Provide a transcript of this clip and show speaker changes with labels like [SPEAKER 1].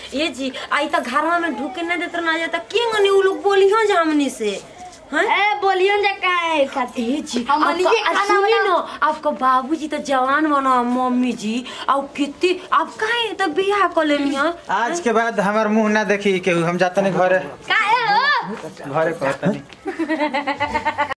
[SPEAKER 1] ये जी आई तो घरवा में ढुके ना देत ना जाता के गनी उ लोग बोली हो जा हमनी से हैं
[SPEAKER 2] ए बोलियो जा काहे खाती
[SPEAKER 1] ए जी
[SPEAKER 2] हमनी
[SPEAKER 1] आपका-
[SPEAKER 2] के
[SPEAKER 1] आ,
[SPEAKER 2] खाना
[SPEAKER 1] सुनी
[SPEAKER 2] बना
[SPEAKER 1] न आपका बाबूजी तो जवान बना मम्मी जी और कितनी आप काहे तो बियाह कर लेनी है
[SPEAKER 3] आज के बाद हमार मुंह ना देखी केहू हम जातनी घरे
[SPEAKER 2] काहे हो
[SPEAKER 3] घरे कहतनी